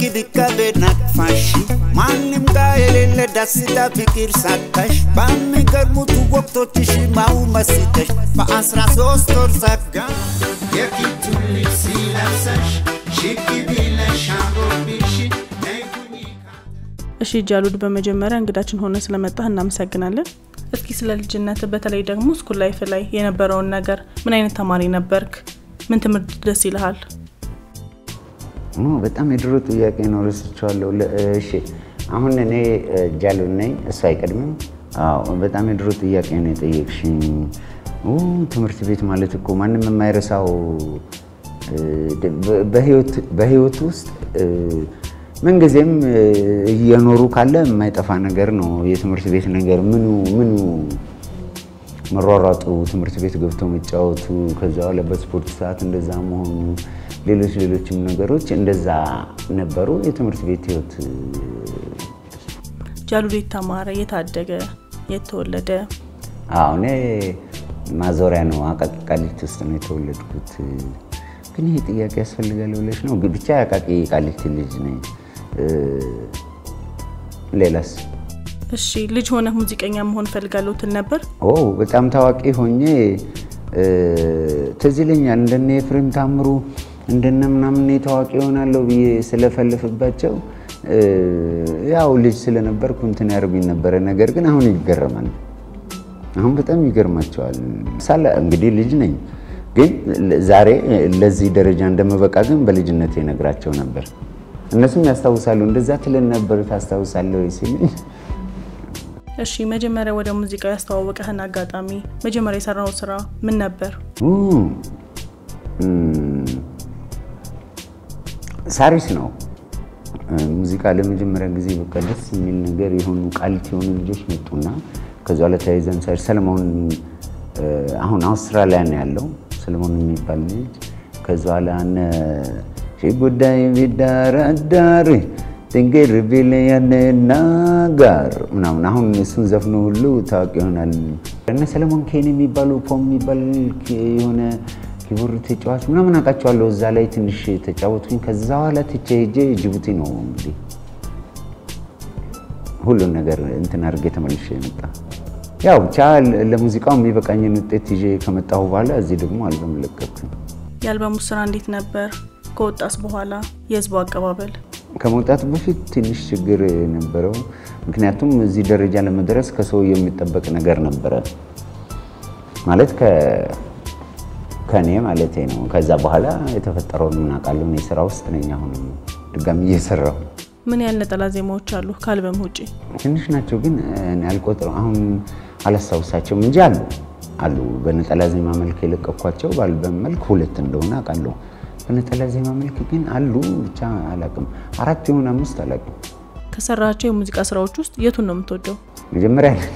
ድካቤ ናቅፋሽ ማንም ጋር የሌለ ደስታ ፍቅር ሳታሽ በሚገርሙት ወቅቶችሽ ማው መስተሽ በአስራ ሶስት ወር ጸጋ የኪቱን ልብስ ለብሰሽ ሽክ ብለሽ አምሮብሽ ነይ ሁኚ እሺ ጃሉድ፣ በመጀመሪያ እንግዳችን ሆነ ስለመጣህ እናመሰግናለን። እስኪ ስለ ልጅነት በተለይ ደግሞ ስኩል ላይፍ ላይ የነበረውን ነገር ምን አይነት ተማሪ ነበርክ? ምን ትምህርት ደስ ይልሃል? ኦ፣ በጣም የድሮ ጥያቄ ነው፣ ረስቼዋለሁ። ለ- እሺ አሁን እኔ ጃሉድ ነኝ፣ እሱ አይቀድምም። አዎ በጣም የድሮ ጥያቄ ነው የጠየቅሽኝ። ኦ፣ ትምህርት ቤት ማለት እኮ ማንም የማይረሳው እ፣ በ- በህይወት በህይወት ውስጥ እ፣ ምንጊዜም እ፣ እየኖሩ ካለ የማይጠፋ ነገር ነው የትምህርት ቤት ነገር። ምኑ ምኑ መሯሯጡ፣ ትምህርት ቤት ገብቶ መጫወቱ፣ ከዛ በኋላ በስፖርት ሰዓት እንደዛ መሆኑ፣ ሌሎች ሌሎችም ነገሮች እንደዛ ነበሩ። የትምህርት ቤት ህይወት ጃሉድ የት ተማረ? የት አደገ? የት ተወለደ? አዎ እኔ ማዞሪያ ነው አቃቂ ቃሊቲ ውስጥ ነው የተወለድኩት። ግን ይሄ ጥያቄ ያስፈልጋል ብለሽ ነው? ግን ብቻ የአቃቂ ቃሊቲ ልጅ ነኝ። እ፣ ሌላስ? እሺ ልጅ ሆነ ሙዚቀኛ መሆን ፈልጋለሁ ትል ነበር? ኦ በጣም ታዋቂ ሆኜ እ፣ ትዝ ይለኛል እንደነ ኤፍሬም ታምሩ እንደነ ምናምን እኔ ታዋቂ ይሆናለሁ ብዬ ስለፈልፍባቸው እ፣ ያው ልጅ ስለነበርኩ እንትን ያደርጉኝ ነበረ። ነገር ግን አሁን ይገረማል። አሁን በጣም ይገርማቸዋል። ሳለ እንግዲህ ልጅ ነኝ፣ ግን ዛሬ ለዚህ ደረጃ እንደምበቃ ግን በልጅነት ነግራቸው ነበር። እነሱም ያስታውሳሉ። እንደዛ ትለን ነበር ታስታውሳለህ ወይ ሲሉኝ እሺ መጀመሪያ ወደ ሙዚቃው ያስተዋወቀህን አጋጣሚ፣ መጀመሪያ የሰራው ስራ ምን ነበር? ኡ፣ እም፣ ሳሪስ ነው እ፣ ሙዚቃ ለመጀመሪያ ጊዜ በቃ ደስ የሚል ነገር የሆኑ ቃሊቲ የሆኑ ልጆች መጡና ከዚ በኋላ ተያይዘን ሳሪስ ሰለሞን እ፣ አሁን አውስትራሊያ ነው ያለው ሰለሞን የሚባል ልጅ ከዚ በኋላ እነ ሺ ጉዳይ ቢዳራዳር ጥንቅር ቢል ያነና ጋር ምናምን አሁን እሱን ዘፍኖ ሁሉ ታዋቂ ይሆናል። እነ ሰለሞን ኬን የሚባሉ ፖም የሚባል የሆነ ኪቦርድ ተጫዋች ምናምን አውቃቸዋለሁ። እዛ ላይ ትንሽ ተጫወቱኝ። ከዛ በኋላ ትቼ ሄጄ ጅቡቲ ነው እንግዲህ ሁሉን ነገር እንትን አድርጌ ተመልሼ የመጣ ያው ብቻ ለሙዚቃው የሚበቃኝን ውጤት ይዤ ከመጣሁ በኋላ እዚህ ደግሞ አልበም ለቀኩኝ። የአልበሙ ስራ እንዴት ነበር? ከወጣስ በኋላ የህዝቡ አቀባበል? ከመውጣቱ በፊት ትንሽ ችግር ነበረው። ምክንያቱም እዚህ ደረጃ ለመድረስ ከሰው የሚጠበቅ ነገር ነበረ ማለት ከ- ከእኔ ማለቴ ነው። ከዛ በኋላ የተፈጠረውን ምናውቃለሁ። እኔ ስራ ውስጥ ነኝ። አሁንም ድጋሚ እየሰራሁ ምን ያህል ነጠላ ዜማዎች አሉ ከአልበም ውጪ? ትንሽ ናቸው ግን እኔ አልቆጥረው አሁን አላስታውሳቸውም እንጂ አሉ አሉ። በነጠላ ዜማ መልክ የለቀኳቸው በአልበም መልክ ሁለት እንደሆነ አውቃለሁ። በነጠላ ዜማ መልክ ግን አሉ ብቻ አላውቅም። አራት የሆነ አምስት አላውቅም። ከሰራቸው የሙዚቃ ስራዎች ውስጥ የቱን ነው የምትወደው? መጀመሪያ ያለ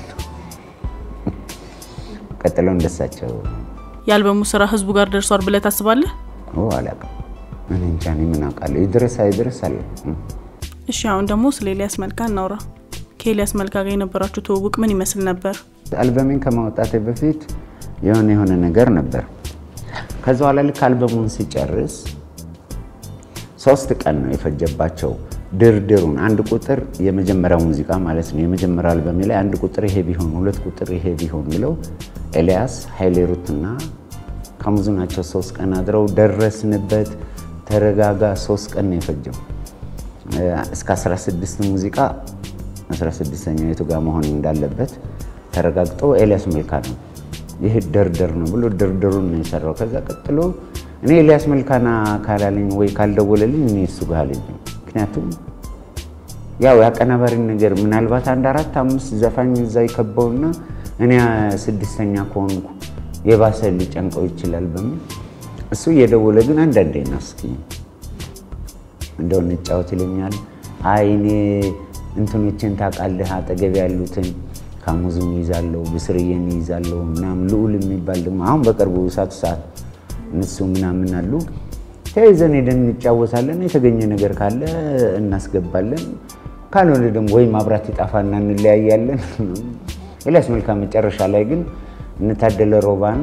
ቀጥለው እንደሳቸው የአልበሙ ስራ ህዝቡ ጋር ደርሷል ብለህ ታስባለህ? ኦ አላውቅም። እኔ እንጃ እኔ ምን አውቃለሁ። ይድረስ አይድረስ አለ እሺ አሁን ደግሞ ስለ ኤልያስ መልካ እናውራ። ከኤልያስ መልካ ጋር የነበራችሁ ትውውቅ ምን ይመስል ነበር? አልበሜን ከማውጣቴ በፊት የሆነ የሆነ ነገር ነበር። ከዛ በኋላ ልክ አልበሙን ሲጨርስ ሶስት ቀን ነው የፈጀባቸው ድርድሩን። አንድ ቁጥር የመጀመሪያው ሙዚቃ ማለት ነው። የመጀመሪያው አልበሜ ላይ አንድ ቁጥር ይሄ ቢሆን፣ ሁለት ቁጥር ይሄ ቢሆን ብለው ኤልያስ ኃይሌ ሩትና ከሙዙ ናቸው። ሶስት ቀን አድረው ደረስንበት። ተረጋጋ። ሶስት ቀን ነው የፈጀው እስከ 16 ሙዚቃ 16ኛው የቱ ጋር መሆን እንዳለበት ተረጋግጦ ኤልያስ መልካ ነው ይህ ደርደር ነው ብሎ ደርደሩን ነው የሰራው። ከዛ ቀጥሎ እኔ ኤልያስ መልካና ካላለኝ ወይ ካልደወለልኝ እኔ እሱ ጋር አልሄድም። ምክንያቱም ያው የአቀናባሪን ነገር ምናልባት አንድ አራት አምስት ዘፋኝ እዛ ይከበውና እኔ ስድስተኛ ከሆንኩ የባሰ ሊጨንቀው ይችላል በሚል እሱ እየደወለ ግን አንዳንዴ ነው እስኪ እንደው እንጫወት ይለኛል። አይ እኔ እንትኖችን ታውቃለህ፣ አጠገብ ያሉትን ካሙዙን ይዛለሁ፣ ብስርዬን ይዛለሁ ምናምን ልዑል የሚባል ደግሞ አሁን በቅርቡ እሳቱ ሰዓት እነሱ ምናምን አሉ። ተያይዘን ሄደን እንጫወታለን። የተገኘ ነገር ካለ እናስገባለን፣ ካልሆነ ደግሞ ወይ ማብራት ይጣፋና እንለያያለን። ኤልያስ መልካ መጨረሻ ላይ ግን እንታደለ ሮባን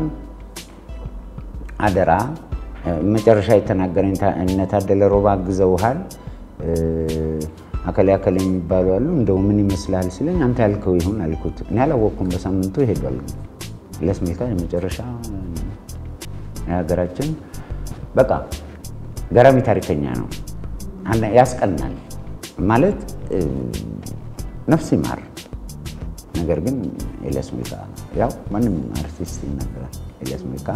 አደራ መጨረሻ የተናገረኝ እነታደለ ሮባ አግዘውሃል፣ አከሌ አከሌ የሚባሉ አሉ። እንደው ምን ይመስልሃል ሲለኝ አንተ ያልከው ይሁን አልኩት። እኔ አላወቅኩም። በሳምንቱ ሄዷል። ኤልያስ መልካ የመጨረሻ የሀገራችን በቃ ገራሚ ታሪከኛ ነው። ያስቀናል ማለት ነፍስ ይማር። ነገር ግን ኤልያስ መልካ ያው ማንም አርቲስት ይናገራል። ኤልያስ መልካ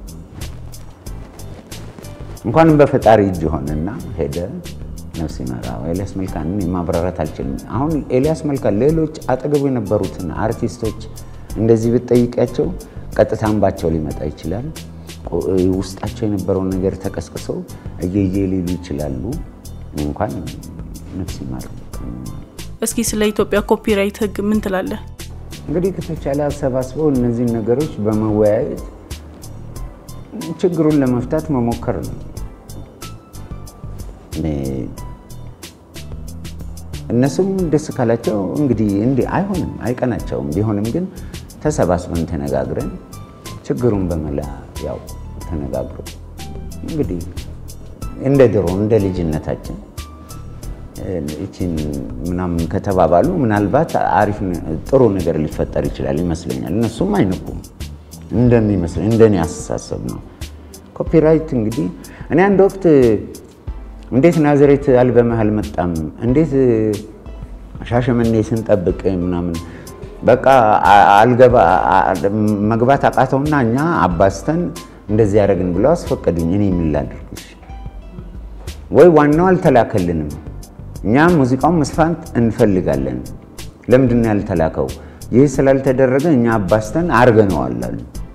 እንኳንም በፈጣሪ እጅ ሆነና ሄደ። ነፍስ ይማራ። ኤልያስ መልካን ማብራራት አልችልም። አሁን ኤልያስ መልካ ሌሎች አጠገቡ የነበሩትን አርቲስቶች እንደዚህ ብትጠይቂያቸው ቀጥታ እንባቸው ሊመጣ ይችላል። ውስጣቸው የነበረውን ነገር ተቀስቅሰው እየየ ሊሉ ይችላሉ። እንኳን ነፍስ ይማር። እስኪ ስለ ኢትዮጵያ ኮፒራይት ሕግ ምን ትላለህ? እንግዲህ ከተቻለ አሰባስበው እነዚህን ነገሮች በመወያየት ችግሩን ለመፍታት መሞከር ነው። እነሱም ደስ ካላቸው እንግዲህ እንዲህ አይሆንም፣ አይቀናቸውም። ቢሆንም ግን ተሰባስበን ተነጋግረን ችግሩን በመላ ያው ተነጋግሮ እንግዲህ እንደ ድሮ እንደ ልጅነታችን እቺን ምናምን ከተባባሉ ምናልባት አሪፍ ጥሩ ነገር ሊፈጠር ይችላል ይመስለኛል። እነሱም አይንቁም እንደሚመስለኝ እንደኔ አስተሳሰብ ነው። ኮፒራይት እንግዲህ እኔ አንድ ወቅት እንዴት ናዝሬት አልበምህ አልመጣም፣ እንዴት ሻሸመኔ ስንጠብቅ ምናምን በቃ አልገባ መግባት አቃተውና እኛ አባስተን እንደዚህ ያደረግን ብለው አስፈቀዱኝ። እኔ ምን ላድርግ? ወይ ዋናው አልተላከልንም። እኛ ሙዚቃውን መስፋት እንፈልጋለን። ለምንድን ነው ያልተላከው? ይህ ስላልተደረገ እኛ አባስተን አርገነዋል አሉ።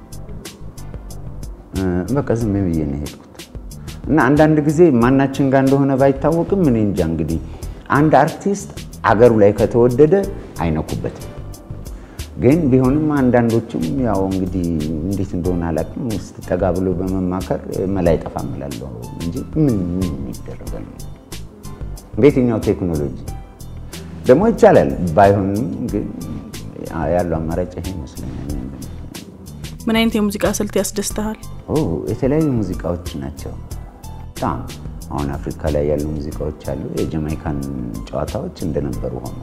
በቃ ዝም ብዬ ነው የሄድኩት። እና አንዳንድ ጊዜ ማናችን ጋር እንደሆነ ባይታወቅም እኔ እንጃ እንግዲህ አንድ አርቲስት አገሩ ላይ ከተወደደ አይነኩበትም። ግን ቢሆንም አንዳንዶችም ያው እንግዲህ እንዴት እንደሆነ አላውቅም፣ ውስጥ ጠጋ ብሎ በመማከር መላ አይጠፋም እላለሁ እንጂ ምን ምን ይደረጋል? በየትኛው ቴክኖሎጂ ደግሞ ይቻላል። ባይሆንም ግን ያለው አማራጭ ይሄ ይመስለኛል። ምን አይነት የሙዚቃ ስልት ያስደስትሃል? የተለያዩ ሙዚቃዎች ናቸው። በጣም አሁን አፍሪካ ላይ ያሉ ሙዚቃዎች አሉ። የጀማይካን ጨዋታዎች እንደነበሩ ሆኖ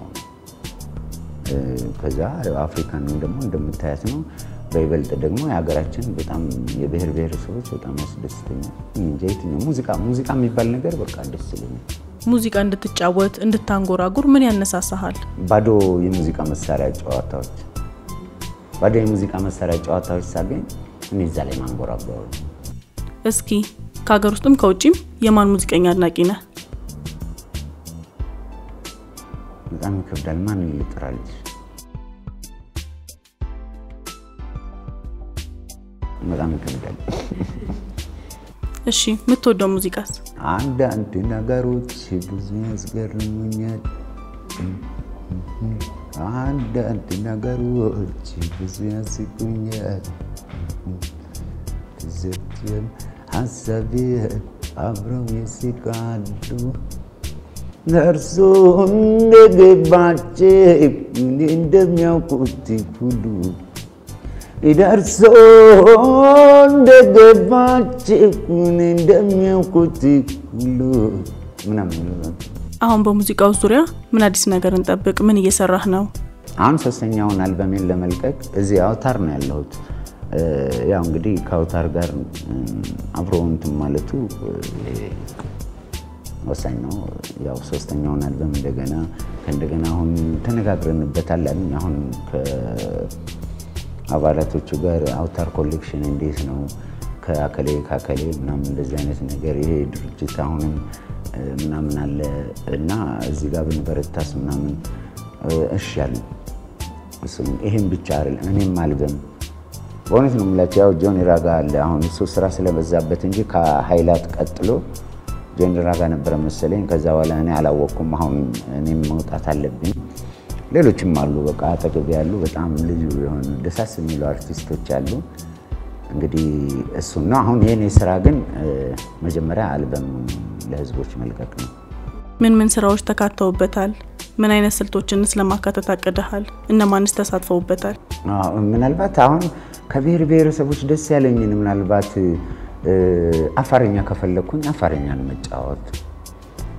ከዛ አፍሪካን ደግሞ እንደምታያት ነው። በይበልጥ ደግሞ የሀገራችን በጣም የብሔር ብሔረሰቦች በጣም ያስደስተኛል። እንጃ የትኛው ሙዚቃ ሙዚቃ የሚባል ነገር በቃ ደስ ይለኛል። ሙዚቃ እንድትጫወት እንድታንጎራጉር ምን ያነሳሳሃል? ባዶ የሙዚቃ መሳሪያ ጨዋታዎች ባዶ የሙዚቃ መሳሪያ ጨዋታዎች ሳገኝ እኔ እዛ ላይ ማንጎራጓሩ። እስኪ ከሀገር ውስጥም ከውጭም የማን ሙዚቀኛ አድናቂ ነህ? በጣም ይከብዳል። ማን ልጥራልሽ? በጣም ይከብዳል። እሺ የምትወደው ሙዚቃስ? አንዳንድ ነገሮች ብዙ ያስገርሙኛል። አንዳንድ ነገሮች ብዙ ያስቁኛል። ትዝብትም ሀሳቤ አብረው ይስቃሉ። ነርሶ እንደገባቸው እኔ እንደሚያውቁት ሁሉ ደርሶ እንደገባቸው እኔ እንደሚያውቁት ሁሉ ምናምን አሁን በሙዚቃው ዙሪያ ምን አዲስ ነገር እንጠብቅ? ምን እየሰራህ ነው? አሁን ሶስተኛውን አልበሜን ለመልቀቅ እዚህ አውታር ነው ያለሁት። ያው እንግዲህ ከአውታር ጋር አብሮ እንትን ማለቱ ወሳኝ ነው። ያው ሶስተኛውን አልበም እንደገና ከእንደገና አሁን ተነጋግረንበታል አሉኝ። አሁን ከአባላቶቹ ጋር አውታር ኮሌክሽን እንዴት ነው ከአከሌ ከአከሌ ምናምን እንደዚህ አይነት ነገር ይሄ ድርጅት አሁንም ምናምን አለ እና እዚህ ጋር ብንበረታስ ምናምን እሺ ያሉ ይህም ብቻ አይደለም እኔም አልበም በእውነት ነው የምላቸው። ያው ጆኒ ራጋ አለ አሁን እሱ ስራ ስለበዛበት እንጂ ከሀይላት ቀጥሎ ጆኒ ራጋ ነበረ መሰለኝ። ከዛ በኋላ እኔ አላወቅኩም። አሁን እኔም መውጣት አለብኝ። ሌሎችም አሉ በቃ አጠገብ ያሉ በጣም ልዩ የሆኑ ደሳስ የሚሉ አርቲስቶች አሉ። እንግዲህ እሱን ነው አሁን የኔ ስራ ግን መጀመሪያ አልበም ለህዝቦች መልቀቅ ነው። ምን ምን ስራዎች ተካተውበታል? ምን አይነት ስልቶችንስ ለማካተት አቅደሃል? እነማንስ ተሳትፈውበታል? ምናልባት አሁን ከብሔር ብሔረሰቦች ደስ ያለኝን ምናልባት አፋርኛ ከፈለግኩኝ አፋርኛን መጫወት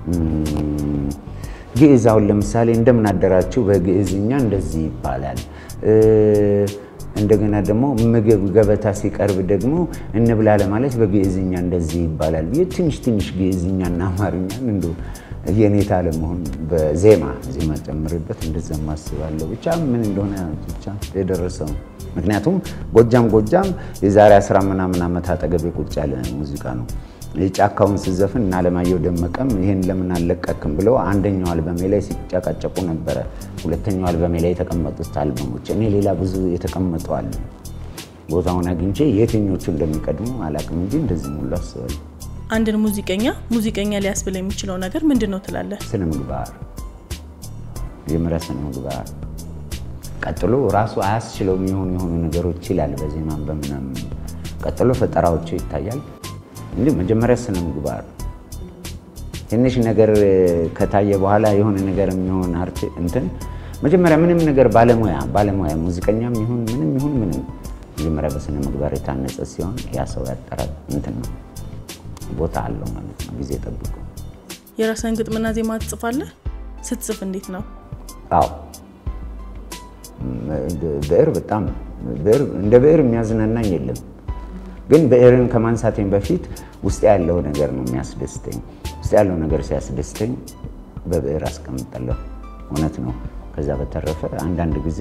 ግዕዝ አሁን ለምሳሌ እንደምን አደራችሁ በግዕዝኛ እንደዚህ ይባላል። እንደገና ደግሞ ምግብ ገበታ ሲቀርብ ደግሞ እንብላ ለማለት በግዕዝኛ እንደዚህ ይባላል ብዬ ትንሽ ትንሽ ግዕዝኛና አማርኛን እንደ የኔታ ለመሆን በዜማ ዜማ ጨምርበት እንደዛ ማስባለሁ። ብቻ ምን እንደሆነ ብቻ የደረሰው ምክንያቱም ጎጃም ጎጃም የዛሬ አስራ ምናምን ዓመት አጠገቤ ቁጭ ያለ ሙዚቃ ነው። የጫካውን ስዘፍን እና አለማየሁ ደመቀም ይህን ለምን አልለቀክም ብለው አንደኛው አልበሜ ላይ ሲጨቃጨቁ ነበረ። ሁለተኛው አልበሜ ላይ የተቀመጡት አልበሞች እኔ ሌላ ብዙ የተቀመጡ አሉ። ቦታውን አግኝቼ የትኞቹ እንደሚቀድሙ አላቅም እንጂ እንደዚህ ሙሉ አስባለሁ። አንድን ሙዚቀኛ ሙዚቀኛ ሊያስብል የሚችለው ነገር ምንድን ነው ትላለህ? ስነ ምግባር፣ የመጀመሪያ ስነ ምግባር፣ ቀጥሎ ራሱ አያስችለው የሆኑ የሆኑ ነገሮች ይላል በዜማም በምናምን ቀጥሎ ፈጠራዎቹ ይታያል። እንዲህ መጀመሪያ ስነ ምግባር ትንሽ ነገር ከታየ በኋላ የሆነ ነገር የሚሆን አርት እንትን መጀመሪያ ምንም ነገር ባለሙያ ባለሙያ ሙዚቀኛም ይሁን ምንም ይሁን ምንም መጀመሪያ በስነ ምግባር የታነጸ ሲሆን ያ ሰው ያጠራል እንትን ነው ቦታ አለው ማለት ነው። ጊዜ ጠብቆ የራስህን ግጥምና ዜማ ትጽፋለህ? ስትጽፍ እንዴት ነው? አዎ ብዕር በጣም ብዕር እንደ ብዕር የሚያዝናናኝ የለም። ግን ብዕርን ከማንሳቴን በፊት ውስጥ ያለው ነገር ነው የሚያስደስተኝ። ውስጥ ያለው ነገር ሲያስደስተኝ በብዕር አስቀምጣለሁ። እውነት ነው። ከዛ በተረፈ አንዳንድ ጊዜ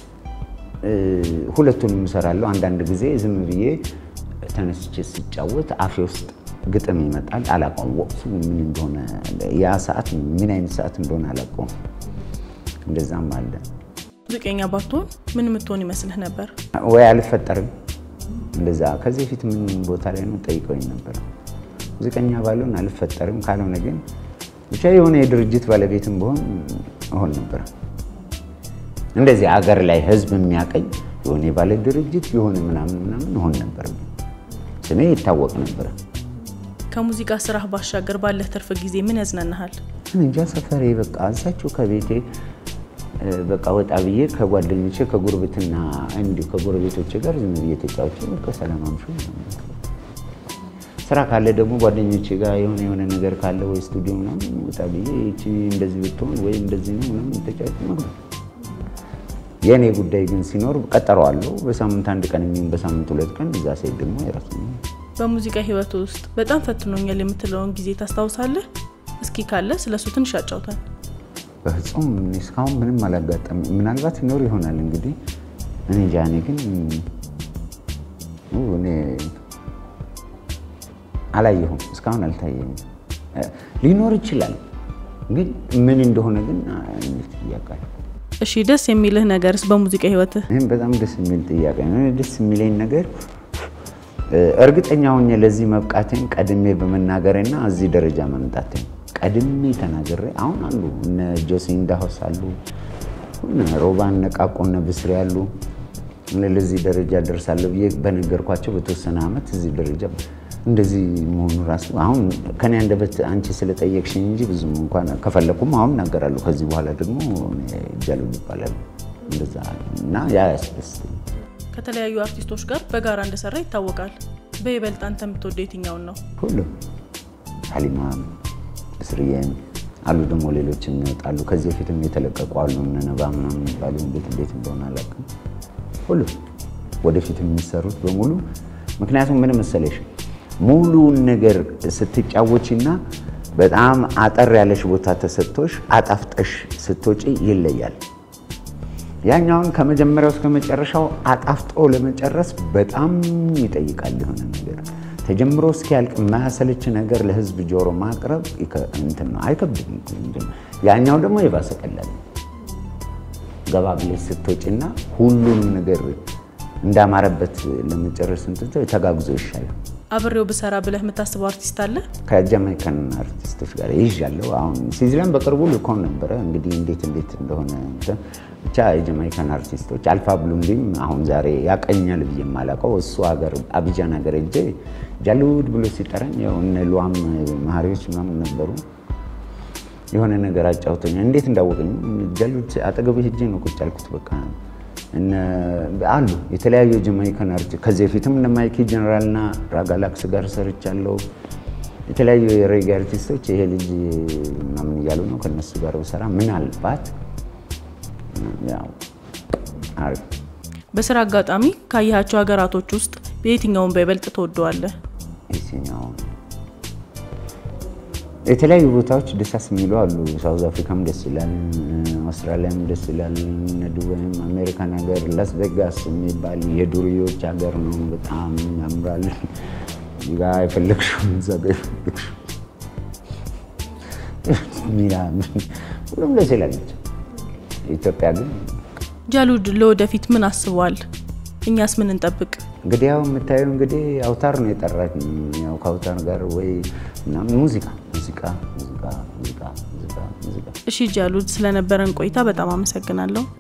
ሁለቱንም እሰራለሁ። አንዳንድ ጊዜ ዝም ብዬ ተነስቼ ስጫወት አፌ ውስጥ ግጥም ይመጣል። አላውቀውም ወቅቱ ምን እንደሆነ ያ ሰዓት ምን አይነት ሰዓት እንደሆነ አላውቀውም። እንደዛም አለ። ሙዚቀኛ ባትሆን ምን የምትሆን ይመስልህ ነበር? ወይ አልፈጠርም እንደዛ ከዚህ በፊት ምን ቦታ ላይ ነው ጠይቀውኝ ነበር። ሙዚቀኛ ባልሆን አልፈጠርም፣ ካልሆነ ግን ብቻ የሆነ የድርጅት ባለቤትም በሆን እሆን ነበር። እንደዚህ አገር ላይ ህዝብ የሚያቀኝ የሆነ የባለ ድርጅት የሆነ ምናምን ምናምን እሆን ነበር። ስሜ ይታወቅ ነበረ። ከሙዚቃ ስራህ ባሻገር ባለህ ትርፍ ጊዜ ምን ያዝናናሃል? እንጃ ሰፈሬ በቃ እዛችሁ ከቤቴ በቃ ወጣ ብዬ ከጓደኞቼ ከጉርብትና እንዲሁ ከጎረቤቶቼ ጋር ዝም ብዬ ተጫውቼ በቃ ሰላም አምሹ። ስራ ካለ ደግሞ ጓደኞቼ ጋር የሆነ የሆነ ነገር ካለ ወይ ስቱዲዮ ምናምን ወጣ ብዬ ይቺ እንደዚህ ብትሆን ወይ እንደዚህ ነው ምናምን ተጫውቼ መግባት። የእኔ ጉዳይ ግን ሲኖር ቀጠረዋለሁ። በሳምንት አንድ ቀን የሚሆን በሳምንት ሁለት ቀን እዛ ሴት ደግሞ የራሱ በሙዚቃ ህይወት ውስጥ በጣም ፈትኖኛል የምትለውን ጊዜ ታስታውሳለህ? እስኪ ካለ ስለሱ ትንሽ አጫውታል። በፍጹም እስካሁን ምንም አላጋጠም። ምናልባት ይኖር ይሆናል እንግዲህ እኔ እንጃ። እኔ ግን እኔ አላየሁም፣ እስካሁን አልታየኝም። ሊኖር ይችላል ግን ምን እንደሆነ ግን ያውቃል። እሺ፣ ደስ የሚልህ ነገርስ በሙዚቃ ህይወትህ? ይህም በጣም ደስ የሚል ጥያቄ ነው። ደስ የሚለኝ ነገር እርግጠኛ ሆኜ ለዚህ መብቃቴን ቀድሜ በመናገሬና እዚህ ደረጃ መምጣቴን ቀድሜ ተናግሬ አሁን አሉ እነ ጆሲ እንዳሆስ አሉ እነ ሮባ እነ ቃቆ እነ ብስሪ አሉ ለዚህ ደረጃ ደርሳለሁ ብዬ በነገርኳቸው በተወሰነ ዓመት እዚህ ደረጃ እንደዚህ መሆኑ ራሱ አሁን ከኔ አንደበት አንቺ ስለጠየቅሽኝ እንጂ ብዙም እንኳን ከፈለኩም አሁን እናገራለሁ። ከዚህ በኋላ ደግሞ ጃሉ ይባላል እንደዛ እና ያ ያስደስተኝ። ከተለያዩ አርቲስቶች ጋር በጋራ እንደሰራ ይታወቃል። በይበልጥ አንተ የምትወደው የትኛውን ነው? ሁሉም ሀሊማም እስርዬም አሉ ደግሞ ሌሎችም ይወጣሉ። ከዚህ በፊትም የተለቀቁ አሉ እነ ነባ ምናምን የሚባሉ እንዴት እንዴት እንደሆነ አላውቅም። ሁሉም ወደፊት የሚሰሩት በሙሉ ምክንያቱም ምን መሰለሽ ሙሉውን ነገር ስትጫወቺና በጣም አጠር ያለሽ ቦታ ተሰጥቶሽ አጣፍጠሽ ስትወጪ ይለያል። ያኛውን ከመጀመሪያው እስከ መጨረሻው አጣፍጦ ለመጨረስ በጣም ይጠይቃል። የሆነ ነገር ተጀምሮ እስኪያልቅ የማያሰለች ነገር ለህዝብ ጆሮ ማቅረብ እንትን ነው፣ አይከብድም። ያኛው ደግሞ የባሰ ቀላል ገባ ብለሽ ስትወጪና ሁሉንም ነገር እንዳማረበት ለመጨረስ እንትን ተጋግዞ ይሻላል። አብሬው ብሰራ ብለህ የምታስበው አርቲስት አለ? ከጃማይካን አርቲስቶች ጋር ይዣለሁ። አሁን ሲዝለን በቅርቡ ልኮን ነበረ። እንግዲህ እንዴት እንዴት እንደሆነ ብቻ የጃማይካን አርቲስቶች አልፋ ብሉንዲም አሁን ዛሬ ያቀኛል ብዬ የማላውቀው እሱ ሀገር አቢጃን ሀገር ሄጄ ጃሉድ ብሎ ሲጠራኝ ያው እነ ሉዋም መሀሪዎች ምናምን ነበሩ። የሆነ ነገር አጫውቶኛል። እንዴት እንዳወቀኝ ጃሉድ አጠገቡ ሄጄ ነው ቁጭ ያልኩት በቃ አሉ የተለያዩ ጀማይካን አርቲስት ከዚህ በፊትም እነ ማይኪ ጀነራልና ራጋላክስ ጋር ሰርቻለሁ። የተለያዩ የሬጌ አርቲስቶች ይሄ ልጅ ምናምን እያሉ ነው ከነሱ ጋር ብሰራ ምናልባት ያው አሪፍ በስራ አጋጣሚ ካየሃቸው ሀገራቶች ውስጥ በየትኛውን በይበልጥ ትወደዋለህ? የትኛው የተለያዩ ቦታዎች ደሳስ የሚሉ አሉ። ሳውዝ አፍሪካም ደስ ይላል፣ አውስትራሊያም ደስ ይላል፣ እነ ዱባይም፣ አሜሪካን ሀገር ላስ ቬጋስ የሚባል የዱርዮች ሀገር ነው። በጣም ያምራል። እዚህ ጋ የፈለግሽውን እዛ ጋ የፈለግሽው ሁሉም ደስ ይላል። ኢትዮጵያ ግን ጃሉድ ለወደፊት ምን አስቧል? እኛስ ምን እንጠብቅ? እንግዲህ ያው የምታየው እንግዲህ አውታር ነው የጠራች። ያው ከአውታር ጋር ወይ ምናምን ሙዚቃ ሙዚቃ ሙዚቃ ሙዚቃ ሙዚቃ ሙዚቃ እሺ ጃሉድ፣ ስለነበረን ቆይታ በጣም አመሰግናለሁ።